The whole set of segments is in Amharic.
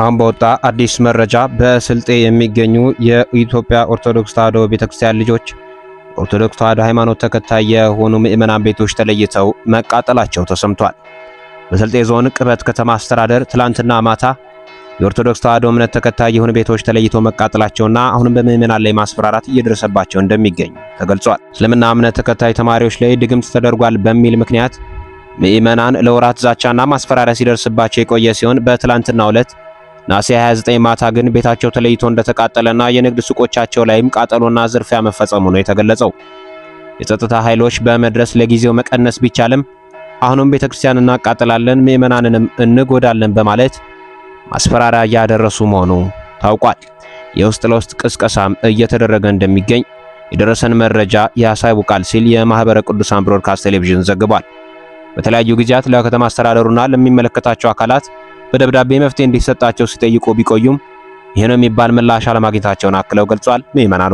አሁን በወጣ አዲስ መረጃ በስልጤ የሚገኙ የኢትዮጵያ ኦርቶዶክስ ተዋሕዶ ቤተክርስቲያን ልጆች ኦርቶዶክስ ተዋሕዶ ሃይማኖት ተከታይ የሆኑ ምዕመናን ቤቶች ተለይተው መቃጠላቸው ተሰምቷል። በስልጤ ዞን ቅበት ከተማ አስተዳደር ትላንትና ማታ የኦርቶዶክስ ተዋሕዶ እምነት ተከታይ የሆኑ ቤቶች ተለይተው መቃጠላቸውና አሁንም በምዕመናን ላይ ማስፈራራት እየደረሰባቸው እንደሚገኝ ተገልጿል። እስልምና እምነት ተከታይ ተማሪዎች ላይ ድግምት ተደርጓል በሚል ምክንያት ምዕመናን ለወራት ዛቻና ማስፈራሪያ ሲደርስባቸው የቆየ ሲሆን በትላንትናው ዕለት ነሐሴ 29 ማታ ግን ቤታቸው ተለይቶ እንደተቃጠለና የንግድ ሱቆቻቸው ላይም ቃጠሎና ዝርፊያ መፈጸሙ ነው የተገለጸው። የጸጥታ ኃይሎች በመድረስ ለጊዜው መቀነስ ቢቻልም አሁንም ቤተክርስቲያን እናቃጥላለን፣ ምዕመናንንም እንጎዳለን በማለት ማስፈራሪያ እያደረሱ መሆኑ ታውቋል። የውስጥ ለውስጥ ቅስቀሳም እየተደረገ እንደሚገኝ የደረሰን መረጃ ያሳውቃል ሲል የማህበረ ቅዱሳን ብሮድካስት ቴሌቪዥን ዘግቧል። በተለያዩ ጊዜያት ለከተማ አስተዳደሩና ለሚመለከታቸው አካላት በደብዳቤ መፍትሄ እንዲሰጣቸው ሲጠይቁ ቢቆዩም ይህን የሚባል ምላሽ አለማግኘታቸውን አክለው ገልጿል። ምዕመናኑ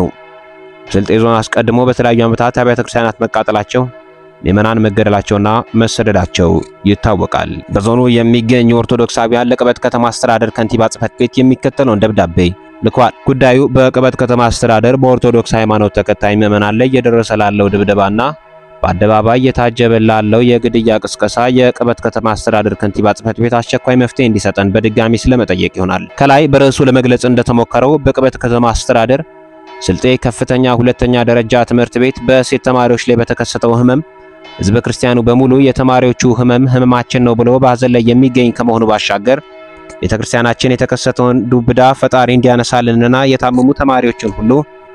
ስልጤ ዞን አስቀድሞ በተለያዩ ዓመታት አብያተ ክርስቲያናት መቃጠላቸው፣ ምዕመናን መገደላቸውና መሰደዳቸው ይታወቃል። በዞኑ የሚገኙ ኦርቶዶክሳውያን ለቅበት ከተማ አስተዳደር ከንቲባ ጽሕፈት ቤት የሚከተለውን ደብዳቤ ልኳል። ጉዳዩ በቅበት ከተማ አስተዳደር በኦርቶዶክስ ሃይማኖት ተከታይ ምዕመናን ላይ እየደረሰ ላለው ድብደባና በአደባባይ የታጀበ ላለው የግድያ ቅስቀሳ የቅበት ከተማ አስተዳደር ከንቲባ ጽሕፈት ቤት አስቸኳይ መፍትሄ እንዲሰጠን በድጋሚ ስለመጠየቅ ይሆናል። ከላይ በርዕሱ ለመግለጽ እንደተሞከረው በቅበት ከተማ አስተዳደር ስልጤ ከፍተኛ ሁለተኛ ደረጃ ትምህርት ቤት በሴት ተማሪዎች ላይ በተከሰተው ህመም ህዝበ ክርስቲያኑ በሙሉ የተማሪዎቹ ህመም ህመማችን ነው ብሎ በሐዘን ላይ የሚገኝ ከመሆኑ ባሻገር ቤተ ክርስቲያናችን የተከሰተውን ዱብዳ ፈጣሪ እንዲያነሳልንና የታመሙ ተማሪዎችን ሁሉ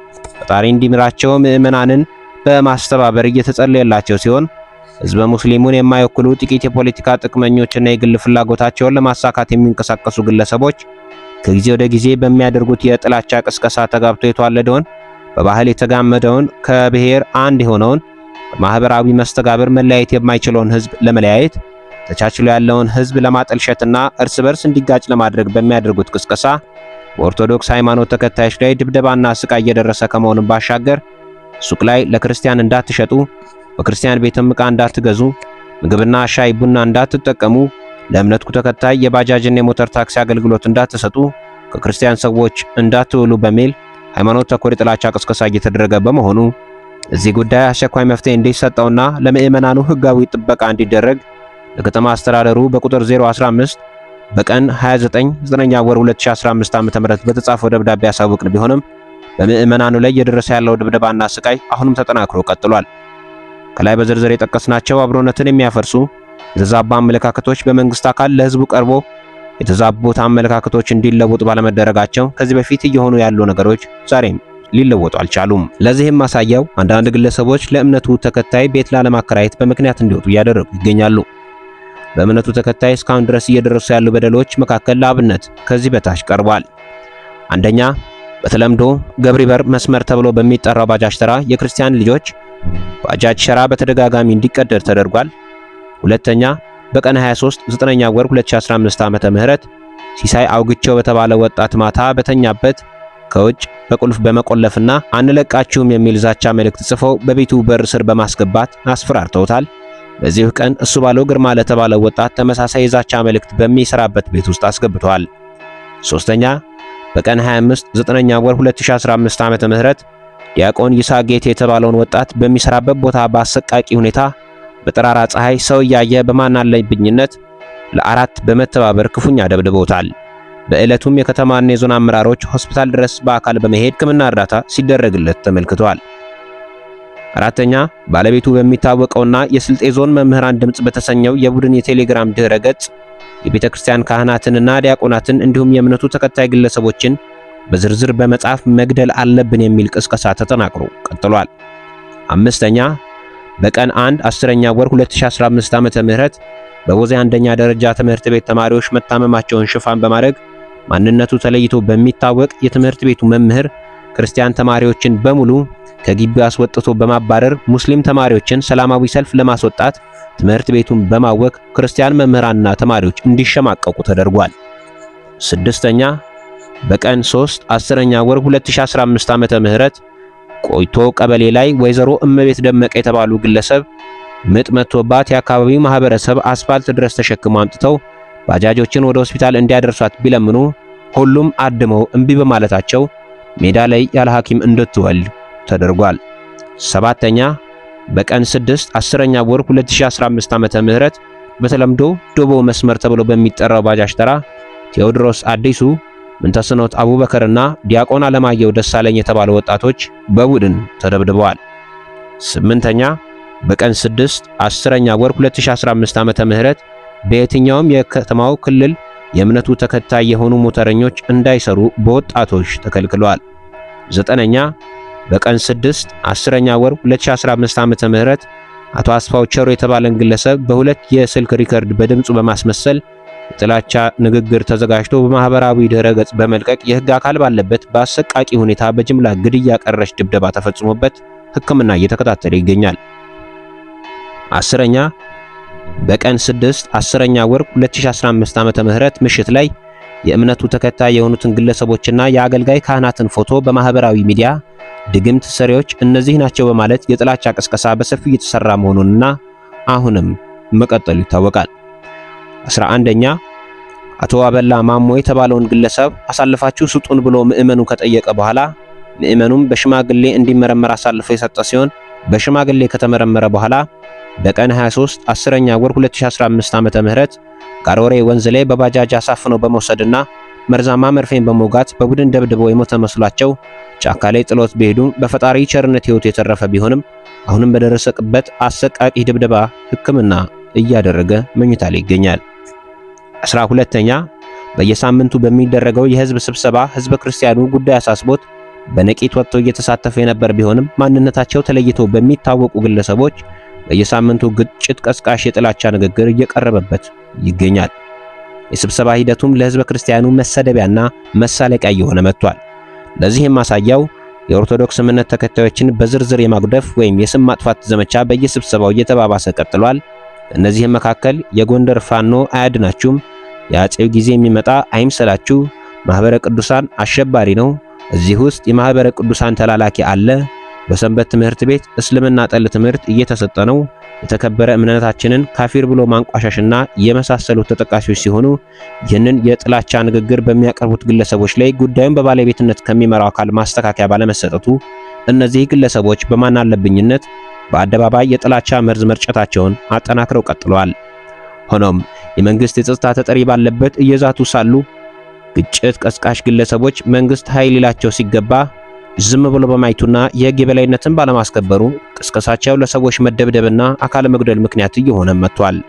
ፈጣሪ እንዲምራቸው ምዕመናንን በማስተባበር እየተጸለየላቸው ሲሆን ህዝበ ሙስሊሙን የማይወክሉ ጥቂት የፖለቲካ ጥቅመኞችና የግል ፍላጎታቸውን ለማሳካት የሚንቀሳቀሱ ግለሰቦች ከጊዜ ወደ ጊዜ በሚያደርጉት የጥላቻ ቅስቀሳ ተጋብቶ የተዋለደውን በባህል የተጋመደውን ከብሔር አንድ የሆነውን በማህበራዊ መስተጋብር መለያየት የማይችለውን ህዝብ ለመለያየት ተቻችሎ ያለውን ህዝብ ለማጠልሸትና እርስ በርስ እንዲጋጭ ለማድረግ በሚያደርጉት ቅስቀሳ በኦርቶዶክስ ሃይማኖት ተከታዮች ላይ ድብደባና ስቃይ እየደረሰ ከመሆኑም ባሻገር ሱቅ ላይ ለክርስቲያን እንዳትሸጡ፣ በክርስቲያን ቤትም ዕቃ እንዳትገዙ፣ ምግብና ሻይ ቡና እንዳትጠቀሙ፣ ለእምነቱ ተከታይ የባጃጅና የሞተር ታክሲ አገልግሎት እንዳትሰጡ፣ ከክርስቲያን ሰዎች እንዳትውሉ በሚል ሃይማኖት ተኮር የጥላቻ ቅስቀሳ እየተደረገ በመሆኑ እዚህ ጉዳይ አስቸኳይ መፍትሄ እንዲሰጠውና ለምዕመናኑ ህጋዊ ጥበቃ እንዲደረግ ለከተማ አስተዳደሩ በቁጥር 015 በቀን 29 9ኛ ወር 2015 ዓ.ም በተጻፈው ደብዳቤ ያሳውቅን ቢሆንም በምዕመናኑ ላይ እየደረሰ ያለው ድብደባና ስቃይ አሁንም ተጠናክሮ ቀጥሏል። ከላይ በዝርዝር የጠቀስናቸው አብሮነትን የሚያፈርሱ የተዛባ አመለካከቶች በመንግስት አካል ለህዝቡ ቀርቦ የተዛቡት አመለካከቶች እንዲለወጡ ባለመደረጋቸው ከዚህ በፊት እየሆኑ ያሉ ነገሮች ዛሬም ሊለወጡ አልቻሉም። ለዚህም ማሳያው አንዳንድ ግለሰቦች ለእምነቱ ተከታይ ቤት ላለማከራየት በምክንያት እንዲወጡ እያደረጉ ይገኛሉ። በእምነቱ ተከታይ እስካሁን ድረስ እየደረሱ ያሉ በደሎች መካከል ለአብነት ከዚህ በታች ቀርቧል። አንደኛ በተለምዶ ገብሪበር መስመር ተብሎ በሚጠራው ባጃጅ ተራ የክርስቲያን ልጆች ባጃጅ ሸራ በተደጋጋሚ እንዲቀደድ ተደርጓል። ሁለተኛ በቀን 23 9ኛ ወር 2015 ዓመተ ምህረት ሲሳይ አውግቸው በተባለ ወጣት ማታ በተኛበት ከውጭ በቁልፍ በመቆለፍና አንለቃችሁም የሚል ዛቻ መልእክት ጽፈው በቤቱ በር ስር በማስገባት አስፈራርተውታል። በዚሁ ቀን እሱ ባለው ግርማ ለተባለው ወጣት ተመሳሳይ የዛቻ መልእክት በሚሰራበት ቤት ውስጥ አስገብተዋል። ሶስተኛ በቀን 25 9ኛ ወር 2015 ዓመተ ምህረት ዲያቆን ይስሐቅ ጌቴ የተባለውን ወጣት በሚሰራበት ቦታ በአሰቃቂ ሁኔታ በጠራራ ፀሐይ ሰው እያየ በማናለብኝነት ለአራት በመተባበር ክፉኛ ደብድበውታል። በዕለቱም የከተማና የዞን አመራሮች ሆስፒታል ድረስ በአካል በመሄድ ሕክምና እርዳታ ሲደረግለት ተመልክተዋል። አራተኛ ባለቤቱ በሚታወቀውና የስልጤ ዞን መምህራን ድምፅ በተሰኘው የቡድን የቴሌግራም ድህረ ገጽ የቤተ ክርስቲያን ካህናትንና ዲያቆናትን እንዲሁም የእምነቱ ተከታይ ግለሰቦችን በዝርዝር በመጻፍ መግደል አለብን የሚል ቅስቀሳ ተጠናክሮ ቀጥሏል። አምስተኛ በቀን 1 10ኛ ወር 2015 ዓመተ ምህረት በቦዜ አንደኛ ደረጃ ትምህርት ቤት ተማሪዎች መታመማቸውን ሽፋን በማድረግ ማንነቱ ተለይቶ በሚታወቅ የትምህርት ቤቱ መምህር ክርስቲያን ተማሪዎችን በሙሉ ከግቢው አስወጥቶ በማባረር ሙስሊም ተማሪዎችን ሰላማዊ ሰልፍ ለማስወጣት ትምህርት ቤቱን በማወክ ክርስቲያን መምህራንና ተማሪዎች እንዲሸማቀቁ ተደርጓል። ስድስተኛ በቀን 3 10ኛ ወር 2015 ዓመተ ምህረት ቆይቶ ቀበሌ ላይ ወይዘሮ እመቤት ደመቀ የተባሉ ግለሰብ ምጥ መጥቶባት የአካባቢው ማህበረሰብ አስፋልት ድረስ ተሸክመው አምጥተው ባጃጆችን ወደ ሆስፒታል እንዲያደርሷት ቢለምኑ ሁሉም አድመው እምቢ በማለታቸው ሜዳ ላይ ያለ ሐኪም እንድትወልድ ተደርጓል። ሰባተኛ በቀን 6 10ኛ ወር 2015 ዓመተ ምህረት በተለምዶ ዶቦ መስመር ተብሎ በሚጠራው ባጃጅ ተራ ቴዎድሮስ አዲሱ፣ ምንተስኖት አቡበከርና ዲያቆን አለማየሁ ደሳለኝ የተባሉ ወጣቶች በቡድን ተደብድበዋል። ስምንተኛ በቀን 6 10ኛ ወር 2015 ዓመተ ምህረት በየትኛውም የከተማው ክልል የእምነቱ ተከታይ የሆኑ ሞተረኞች እንዳይሰሩ በወጣቶች ተከልክለዋል። ዘጠነኛ በቀን 6 10ኛ ወር 2015 ዓመተ ምህረት አቶ አስፋው ቸሮ የተባለን ግለሰብ በሁለት የስልክ ሪከርድ በድምፁ በማስመሰል የጥላቻ ንግግር ተዘጋጅቶ በማህበራዊ ድረ ገጽ በመልቀቅ የህግ አካል ባለበት በአሰቃቂ ሁኔታ በጅምላ ግድያ ቀረሽ ድብደባ ተፈጽሞበት ሕክምና እየተከታተለ ይገኛል። አስረኛ በቀን 6 10ኛ ወር 2015 ዓመተ ምህረት ምሽት ላይ የእምነቱ ተከታይ የሆኑትን ግለሰቦችና የአገልጋይ ካህናትን ፎቶ በማህበራዊ ሚዲያ ድግምት ሰሪዎች እነዚህ ናቸው በማለት የጥላቻ ቅስቀሳ በሰፊው እየተሰራ መሆኑንና አሁንም መቀጠሉ ይታወቃል። 11ኛ አቶ አበላ ማሞ የተባለውን ግለሰብ አሳልፋችሁ ስጡን ብሎ ምዕመኑ ከጠየቀ በኋላ ምዕመኑም በሽማግሌ እንዲመረመር አሳልፎ የሰጠ ሲሆን በሽማግሌ ከተመረመረ በኋላ በቀን 23 10ኛ ወር 2015 ዓመተ ምህረት ጋሮሬ ወንዝ ላይ በባጃጅ አሳፍነው በመውሰድና መርዛማ መርፌን በመውጋት በቡድን ደብድበው የሞተ መስሏቸው ጫካ ላይ ጥሎት ቢሄዱም በፈጣሪ ቸርነት ሕይወቱ የተረፈ ቢሆንም አሁንም በደረሰበት አሰቃቂ ድብደባ ሕክምና እያደረገ መኝታ ላይ ይገኛል። 12ኛ በየሳምንቱ በሚደረገው የህዝብ ስብሰባ ህዝበ ክርስቲያኑ ጉዳይ አሳስቦት በነቂት ወጥቶ እየተሳተፈ የነበር ቢሆንም ማንነታቸው ተለይቶ በሚታወቁ ግለሰቦች በየሳምንቱ ግጭት ቀስቃሽ የጥላቻ ንግግር እየቀረበበት ይገኛል። የስብሰባ ሂደቱም ለህዝበ ክርስቲያኑ መሰደቢያና መሳለቂያ እየሆነ መጥቷል። ለዚህም ማሳያው የኦርቶዶክስ እምነት ተከታዮችን በዝርዝር የማጉደፍ ወይም የስም ማጥፋት ዘመቻ በየስብሰባው እየተባባሰ ቀጥሏል። እነዚህም መካከል የጎንደር ፋኖ አያድናችሁም፣ የአጼው ጊዜ የሚመጣ አይምሰላችሁ፣ ማህበረ ቅዱሳን አሸባሪ ነው፣ እዚህ ውስጥ የማህበረ ቅዱሳን ተላላኪ አለ በሰንበት ትምህርት ቤት እስልምና ጠል ትምህርት እየተሰጠ ነው። የተከበረ እምነታችንን ካፊር ብሎ ማንቋሻሽና የመሳሰሉት ተጠቃሾች ሲሆኑ ይህንን የጥላቻ ንግግር በሚያቀርቡት ግለሰቦች ላይ ጉዳዩን በባለቤትነት ከሚመራው አካል ማስተካከያ ባለመሰጠቱ እነዚህ ግለሰቦች በማናለብኝነት በአደባባይ የጥላቻ መርዝ መርጨታቸውን አጠናክረው ቀጥለዋል። ሆኖም የመንግስት የጸጥታ ተጠሪ ባለበት እየዛቱ ሳሉ ግጭት ቀስቃሽ ግለሰቦች መንግስት ኃይል ሊላቸው ሲገባ ዝም ብሎ በማየቱና የህግ የበላይነትን ባለማስከበሩ ቅስቀሳቸው ለሰዎች መደብደብና አካል መጉደል ምክንያት እየሆነ መጥቷል።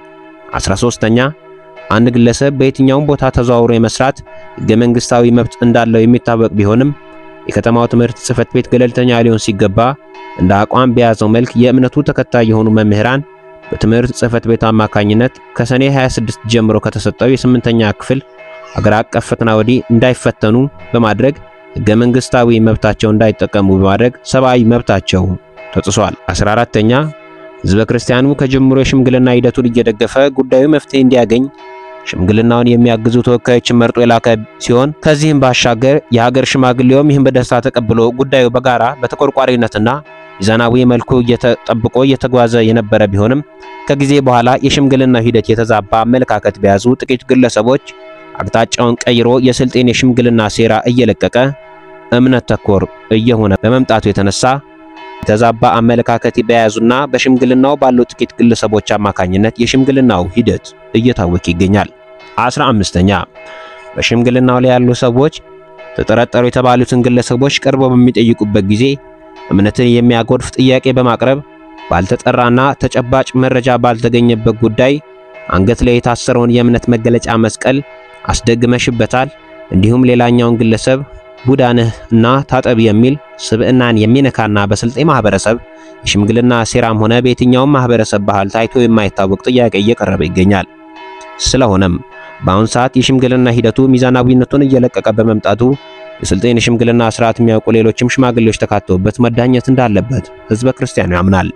13ኛ አንድ ግለሰብ በየትኛውም ቦታ ተዘዋውሮ የመስራት ህገ መንግስታዊ መብት እንዳለው የሚታወቅ ቢሆንም የከተማው ትምህርት ጽህፈት ቤት ገለልተኛ ሊሆን ሲገባ እንደ አቋም በያዘው መልክ የእምነቱ ተከታይ የሆኑ መምህራን በትምህርት ጽህፈት ቤት አማካኝነት ከሰኔ 26 ጀምሮ ከተሰጠው የስምንተኛ ክፍል አገር አቀፍ ፈተና ወዲህ እንዳይፈተኑ በማድረግ ህገ መንግስታዊ መብታቸው እንዳይጠቀሙ በማድረግ ሰብአዊ መብታቸው ተጥሷል። 14ኛ ህዝበ ክርስቲያኑ ከጅምሮ የሽምግልና ሂደቱን እየደገፈ ጉዳዩ መፍትሄ እንዲያገኝ ሽምግልናውን የሚያግዙ ተወካዮችን መርጦ የላከ ሲሆን ከዚህም ባሻገር የሀገር ሽማግሌውም ይህን በደስታ ተቀብሎ ጉዳዩ በጋራ በተቆርቋሪነትና ሚዛናዊ መልኩ እየተጠብቆ እየተጓዘ የነበረ ቢሆንም ከጊዜ በኋላ የሽምግልናው ሂደት የተዛባ አመለካከት በያዙ ጥቂት ግለሰቦች አቅጣጫውን ቀይሮ የስልጤን የሽምግልና ሴራ እየለቀቀ እምነት ተኮር እየሆነ በመምጣቱ የተነሳ የተዛባ አመለካከት በያዙና በሽምግልናው ባሉ ጥቂት ግለሰቦች አማካኝነት የሽምግልናው ሂደት እየታወቀ ይገኛል። 15ኛ በሽምግልናው ላይ ያሉ ሰዎች ተጠረጠሩ የተባሉትን ግለሰቦች ቀርበው በሚጠይቁበት ጊዜ እምነትን የሚያጎድፍ ጥያቄ በማቅረብ ባልተጠራና ተጨባጭ መረጃ ባልተገኘበት ጉዳይ አንገት ላይ የታሰረውን የእምነት መገለጫ መስቀል አስደግመሽበታል፣ እንዲሁም ሌላኛውን ግለሰብ ቡዳ ነህ እና ታጠብ የሚል ስብዕናን የሚነካና በስልጤ ማህበረሰብ የሽምግልና ሴራም ሆነ በየትኛውም ማህበረሰብ ባህል ታይቶ የማይታወቅ ጥያቄ እየቀረበ ይገኛል። ስለሆነም በአሁን ሰዓት የሽምግልና ሂደቱ ሚዛናዊነቱን እየለቀቀ በመምጣቱ የስልጤን የሽምግልና ስርዓት የሚያውቁ ሌሎችም ሽማግሌዎች ተካተውበት መዳኘት እንዳለበት ህዝበ ክርስቲያኑ ያምናል።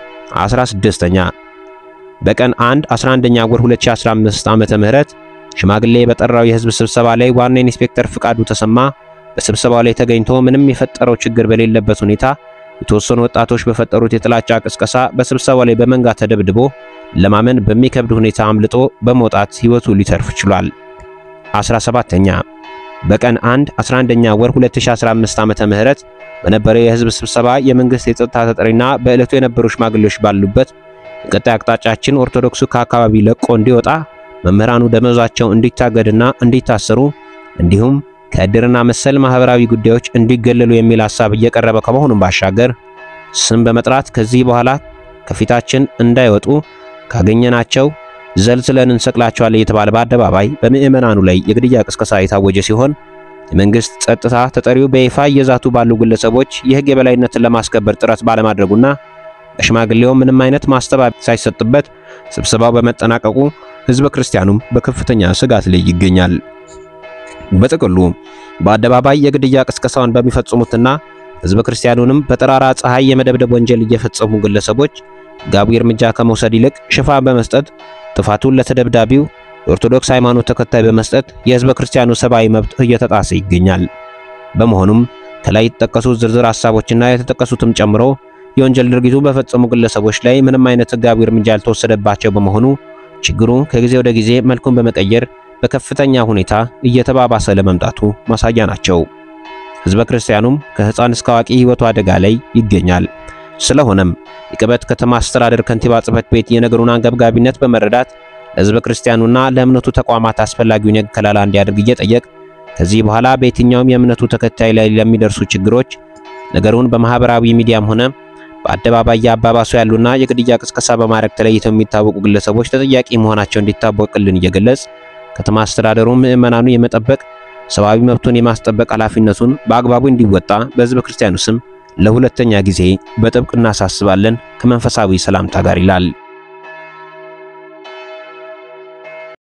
16ኛ በቀን 1 11ኛ ወር 2015 ዓመተ ምህረት ሽማግሌ በጠራው የህዝብ ስብሰባ ላይ ዋና ኢንስፔክተር ፍቃዱ ተሰማ በስብሰባው ላይ ተገኝቶ ምንም የፈጠረው ችግር በሌለበት ሁኔታ የተወሰኑ ወጣቶች በፈጠሩት የጥላቻ ቅስቀሳ በስብሰባው ላይ በመንጋ ተደብድቦ ለማመን በሚከብድ ሁኔታ አምልጦ በመውጣት ህይወቱ ሊተርፍ ችሏል። 17ኛ በቀን 1 11ኛ ወር 2015 ዓመተ ምህረት በነበረው የህዝብ ስብሰባ የመንግስት የጸጥታ ተጠሪና በዕለቱ የነበሩ ሽማግሌዎች ባሉበት የቀጣይ አቅጣጫችን ኦርቶዶክሱ ከአካባቢ ለቆ እንዲወጣ መምህራኑ ደመወዛቸው እንዲታገድና እንዲታሰሩ እንዲሁም ከእድርና መሰል ማህበራዊ ጉዳዮች እንዲገለሉ የሚል ሐሳብ እየቀረበ ከመሆኑም ባሻገር ስም በመጥራት ከዚህ በኋላ ከፊታችን እንዳይወጡ ካገኘናቸው ዘልዝለን እንሰቅላቸዋለን እየተባለ በአደባባይ በምዕመናኑ ላይ የግድያ ቅስቀሳ የታወጀ ሲሆን የመንግስት ጸጥታ ተጠሪው በይፋ እየዛቱ ባሉ ግለሰቦች የህግ የበላይነትን ለማስከበር ጥረት ባለማድረጉና በሽማግሌው ምንም አይነት ማስተባበያ ሳይሰጥበት ስብሰባው በመጠናቀቁ ህዝበ ክርስቲያኑም በከፍተኛ ስጋት ላይ ይገኛል። በጥቅሉ በአደባባይ የግድያ ቅስቀሳውን በሚፈጽሙትና ህዝበ ክርስቲያኑንም በጠራራ ፀሐይ የመደብደብ ወንጀል እየፈጸሙ ግለሰቦች ሕጋዊ እርምጃ ከመውሰድ ይልቅ ሽፋን በመስጠት ጥፋቱን ለተደብዳቢው የኦርቶዶክስ ሃይማኖት ተከታይ በመስጠት የህዝበ ክርስቲያኑ ሰብአዊ መብት እየተጣሰ ይገኛል። በመሆኑም ከላይ የተጠቀሱት ዝርዝር ሐሳቦችና የተጠቀሱትም ጨምሮ የወንጀል ድርጊቱ በፈጸሙ ግለሰቦች ላይ ምንም አይነት ሕጋዊ እርምጃ ያልተወሰደባቸው በመሆኑ ችግሩ ከጊዜ ወደ ጊዜ መልኩን በመቀየር በከፍተኛ ሁኔታ እየተባባሰ ለመምጣቱ ማሳያ ናቸው። ህዝበ ክርስቲያኑም ከህፃን እስከ አዋቂ ህይወቱ አደጋ ላይ ይገኛል። ስለሆነም የቅበት ከተማ አስተዳደር ከንቲባ ጽሕፈት ቤት የነገሩን አንገብጋቢነት በመረዳት ለህዝበ ክርስቲያኑና ለእምነቱ ተቋማት አስፈላጊውን የህግ ከለላ እንዲያደርግ እየጠየቅ ከዚህ በኋላ በየትኛውም የእምነቱ ተከታይ ላይ ለሚደርሱ ችግሮች ነገሩን በማህበራዊ ሚዲያም ሆነ በአደባባይ ያባባሱ ያሉና የግድያ ቅስቀሳ በማድረግ ተለይተው የሚታወቁ ግለሰቦች ተጠያቂ መሆናቸው እንዲታወቅልን እየገለጽ ከተማ አስተዳደሩ ምዕመናኑ የመጠበቅ ሰብአዊ መብቱን የማስጠበቅ ኃላፊነቱን በአግባቡ እንዲወጣ በህዝበ ክርስቲያኑ ስም ለሁለተኛ ጊዜ በጥብቅ እናሳስባለን ከመንፈሳዊ ሰላምታ ጋር ይላል።